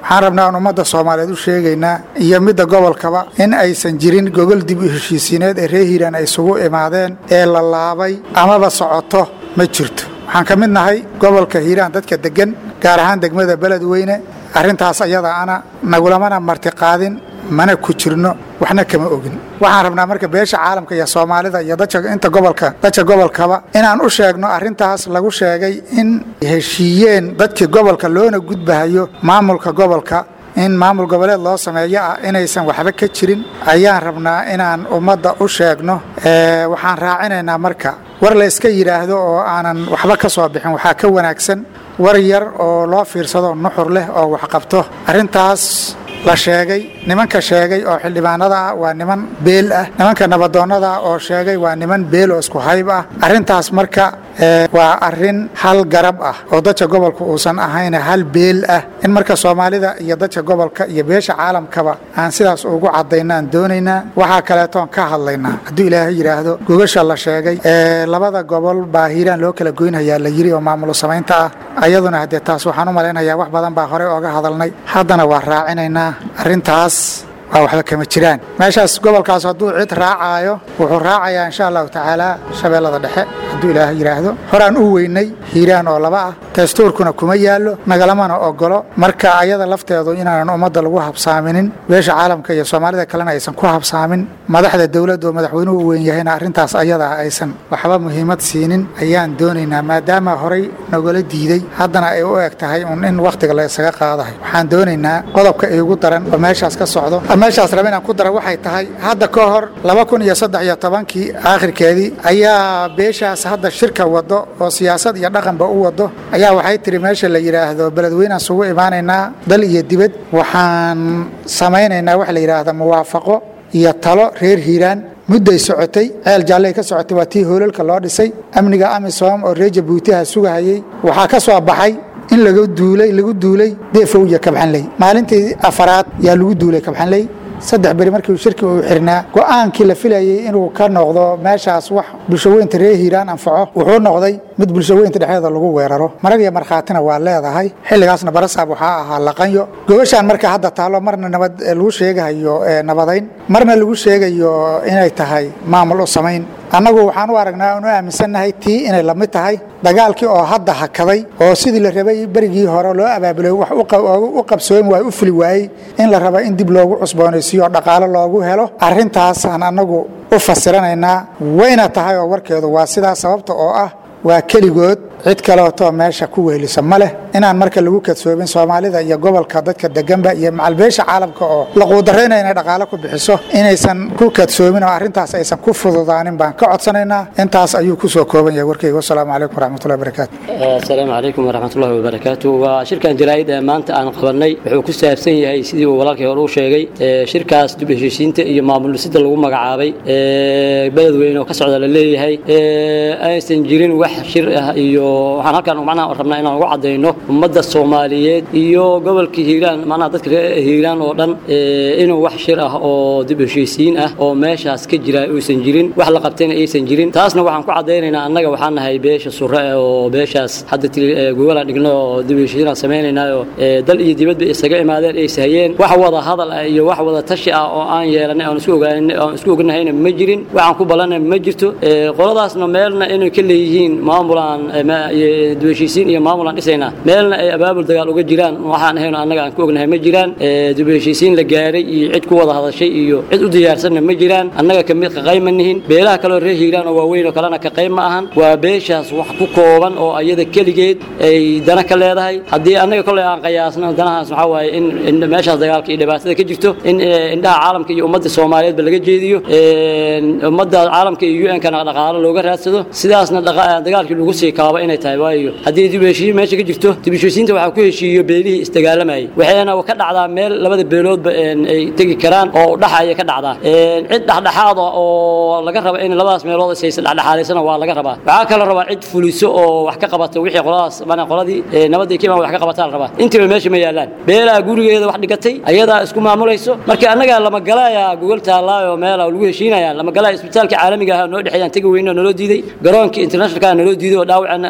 waxaan rabnaa aan ummadda soomaaliyeed u sheegaynaa iyo midda gobolkaba in aysan jirin gogol dib u heshiisiineed ee reer hiiraan ay isugu imaadeen ee la laabay amaba socoto ma jirto waxaan ka mid nahay gobolka hiiraan dadka deggan gaar ahaan degmada beledweyne arrintaas ayada ana nagulamana martiqaadin mana ku jirno waxna kama ogin waxaan rabnaa marka beesha caalamka iyo soomaalida iyo dadka inta gobolka dadka gobolkaba inaan u sheegno arrintaas lagu sheegay in heshiiyeen dadkii gobolka loona gudbahayo maamulka gobolka in maamul goboleed loo sameeyo ah inaysan waxba ka jirin ayaan rabnaa inaan ummadda u sheegno waxaan raacinaynaa marka war la iska yidhaahdo oo aanan waxba ka soo bixin waxaa ka wanaagsan war yar oo loo fiirsado nuxur leh oo waxqabto arrintaas la sheegay nimanka sheegay oo xildhibaanada ah waa niman beel ah nimanka nabadoonnada ah oo sheegay waa niman beel oo isku hayb ah arrintaas marka waa arrin hal garab ah oo dadka gobolka uusan ahayn hal beel ah in marka soomaalida iyo dadka gobolka iyo beesha caalamkaba aan sidaas ugu cadaynaan doonaynaa waxaa kaleetoon ka hadlaynaa hadduu ilaahay yidhaahdo gogasha la sheegay labada gobol baa hiiraan loo kala goynhayaa la yiri oo maamulo samaynta ah ayaduna haddee taas waxaan u malaynayaa wax badan baa horey ooga hadalnay haddana waa raacinaynaa arrintaas waa waxba kama jiraan meeshaas gobolkaas hadduu cid raacaayo wuxuu raacayaa insha allahu tacaala shabeellada dhexe hadduu ilaahay yidhaahdo horaan u weynay hiiraan oo laba ah dastuurkuna kuma yaallo nagalamana ogolo marka ayada lafteedu inaanan ummadda lagu habsaaminin beesha caalamka iyo soomaalida kalena aysan ku habsaamin madaxda dowladda oo madaxweynuhu u weyn yahayna arrintaas ayada aysan waxba muhiimad siinin ayaan doonaynaa maadaama horey nagala diiday haddana ay u eg tahay un in wakhtiga la isaga qaadahay waxaan doonaynaa qodobka iigu daran oo meeshaas ka socdo meeshaas raba inaan ku dara waxay tahay hadda ka hor laba kun iyo saddex iyo tobankii aakhirkeedii ayaa beeshaas hadda shirka wado oo siyaasad iyo dhaqanba u wado ayaa waxay tiri meesha la yidhaahdo beledweynaan sugu imaanaynaa dal iyo dibad waxaan samaynaynaa waxa la yidhaahda muwaafaqo iyo talo reer hiiraan mudday socotay ceel jaalley ka socotay waa tii hoolalka loo dhisay amniga amisom oo reer jabuutiha sugahayey waxaa ka soo baxay in laga duulay lagu duulay deefow iyo kabxanley maalintii afaraad yaa lagu duulay kabxanley saddex beri markii shirki uu xirnaa go'aankii la filayey inuu ka noqdo meeshaas wax bulshaweynta reer hiiraan anfaco wuxuu noqday mid bulshaweynta dhexdeeda lagu weeraro marag iyo markhaatina waa leedahay xilligaasna barasaab waxaa ahaa laqanyo gogashaan marka hadda taalo marna nabad lagu sheegahayo nabadayn marna lagu sheegayo inay tahay maamul u samayn annagu waxaan u aragnaa oon u aaminsannahay tii inay la mid tahay dagaalkii oo hadda hakaday oo sidii la rabay berigii hore loo abaabulay wax u qabsoomi waay u fuli waayey in la raba in dib loogu cusboonaysiiyo oo dhaqaalo loogu helo arrintaasaan annagu u fasiranaynaa wayna tahay oo warkeedu waa sidaa sababta oo ah waa keligood cid kaleetoo meesha ku wehelisa ma leh inaan marka lagu kadsoobin soomaalida iyo gobolka dadka deganba iyo macalbeesha caalamka oo la quudarayna inay dhaqaalo ku bixiso inaysan ku kadsoomin oo arrintaas aysan ku fududaanin baan ka codsanaynaa intaas ayuu ku soo kooban yahay warkeyga wasalaamu calaykum waraxmatullahi wabarakaatu asalaamu calaykum waraxmatullahi wabarakaatu waa shirkan jaraa'id ee maanta aan qabanay wuxuu ku saabsan yahay sidii uu walaalkii hore u sheegay shirkaas dib heshiisiinta iyo maamul dhisida lagu magacaabay beledweyne oo ka socda la leeyahay aysan jirin wax shir ah iyo waxaan halkaan macnaha rabnaa inaan ugu cadayno ummadda soomaaliyeed iyo gobolka hiiraan macnaha dadka reer hiiraan oo dhan inuu wax shir ah oo dib heshiisiin ah oo meeshaas ka jira uusan jirin wax la qabtayna aysan jirin taasna waxaan ku cadaynaynaa annaga waxaan nahay beesha sure oo beeshaas hadda gogolaan dhigno oo dib heshiisiin samaynaynaayo dal iyo dibadba isaga imaadeen ay sahayeen wax wada hadal ah iyo wax wada tashi ah oo aan yeelanay aan isku ogaanay aan isku ognahayna ma jirin waxaan ku ballanay ma jirto qoladaasna meelna inay ka leeyihiin maamulaan dibheshiisiin iyo maamulaan dhisaynaa meelna ay abaabul dagaal uga jiraan waxaan ahayno annaga aan ku ognahay ma jiraan dibheshiisiin la gaaray iyo cid ku wada hadashay iyo cid u diyaarsanna ma jiraan annaga kamid kaqayb ma nihin beelaha kaleo reer hiiraan oo waaweyn oo kalena kaqayb ma ahan waa beeshaas wax ku kooban oo ayada keligeed ay dana ka leedahay haddii annaga kolley aan qayaasno danahaas waxaa waaye in meeshaas dagaalka iyo dhibaatada ka jirto in indhaha caalamka iyo ummadda soomaaliyeedba laga jeediyo ummadda caalamka iyo un-kana dhaqaalo looga raadsado sidaasna dagaalkii lagu sii kaabo inay tahay waayo haddii dib heshiis meesha ka jirto dib heshiisiinta waxaa ku heshiiyo beelihii isdagaalamayay waxayna ka dhacdaa meel labada beeloodba ay tegi karaan oo dhaxaya ka dhacdaa cid dhexdhexaada oo laga raba in labadaas meelood isaysa dhexdhexaadaysana waa laga rabaa waxaa kaloo rabaa cid fuliso oo wax ka qabata wixii qoladaas mana qoladii nabadii ka imaan wax ka qabataa la rabaa intiiba meesha ma yaalaan beelaha gurigeeda wax dhigatay ayadaa isku maamulayso marka annaga lama galaaya gogol taallaayo meela lagu heshiinaya lama galaya isbitaalka caalamiga ah noo dhexeeyaan tegi weyno naloo diiday garoonkii internationalka naloo diiday oo dhaawacana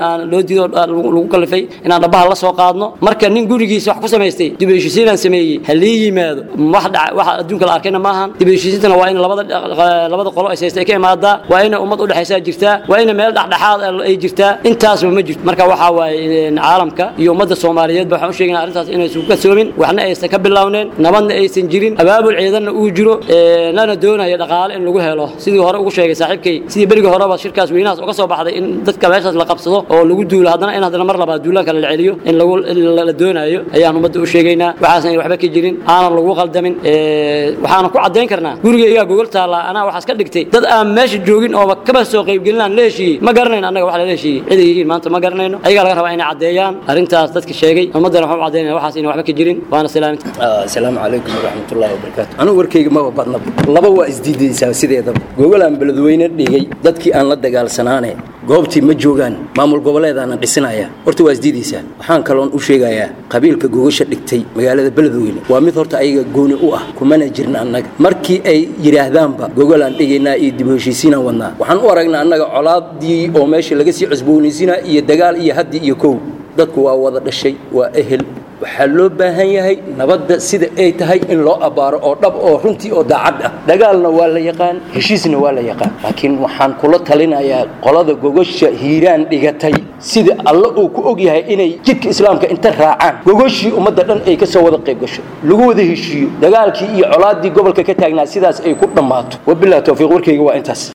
aan loo diido lagu kalifay inaan dhabaha la soo qaadno marka nin gurigiisa wax ku samaystay dib u heshiisiinaan sameeyey ha lii yimaado wax dhaca waxa adduunka la arkayna maahan dib u heshiisiintana waa in labada labada qolo ay haystay ka imaadaa waa in ummad u dhaxaysaa jirtaa waa in meel dhexdhexaad ay jirtaa intaasba ma jirto marka waxaa waaye caalamka iyo ummadda soomaaliyeed ba waxaan u sheegaynaa arrintaas inaysan ka soomin waxna aysan ka bilowneen nabadna aysan jirin abaabul ciidanna uu jiro lana doonayo dhaqaale in lagu helo sidii hore ugu sheegay saaxiibkay sidii berigii horeba shirkaas weynahaas uga soo baxday in dadka meeshaas la qabsado oo lagu duulo haddana in haddana mar labaad duulaanka la celiyo in lagu la doonayo ayaan ummadda u sheegaynaa waxaasan waxba ka jirin aanan lagu qaldamin waxaana ku caddayn karnaa gurigaygaa gogol taallaa anaa waxaas ka dhigtay dad aan meesha joogin ooba kaba soo qaybgelinaan la heshiiyey ma garanayno annaga wax lala heshiiyey ciday yihiin maanta ma garanayno ayagaa laga rabaa inay caddeeyaan arrintaas dadka sheegay ummaddana waxaan u caddaynaya waxaas inay waxba ka jirin waana salaaminta asalaamu calaykum waraxmatullaahi wabarakaatu anigu warkayga maba badnaba laba waa isdiidaysaa sideedaba gogolaan beledweyne dhigay dadkii aan la dagaalsanaane goobtii ma joogaan maamul goboleedaanan dhisinaya horta waa isdiidaysaa waxaan kaloon u sheegayaa qabiilka gogasha dhigtay magaalada beledweyne waa mid horta ayaga gooni u ah kumana jirin annaga markii ay yidhaahdaanba gogolaan dhigaynaa iyo dib u heshiisiinaan wadnaa waxaan u aragnaa annaga colaadii oo meesha laga sii cusboonaysiinaa iyo dagaal iyo haddi iyo kow dadku waa wada dhashay waa ehel waxaa loo baahan yahay nabadda sida ay tahay in loo abbaaro oo dhab oo runtii oo daacad ah dagaalna waa la yaqaan heshiisna waa la yaqaan laakiin waxaan kula talinayaa qolada gogosha hiiraan dhigatay sida alle uu ku og yahay inay jidka islaamka inta raacaan gogoshii ummadda dhan ay ka soo wada qayb gasho lagu wada heshiiyo dagaalkii iyo colaaddii gobolka ka taagnaa sidaas ay ku dhammaato wabillahi towfiiq warkayga waa intaas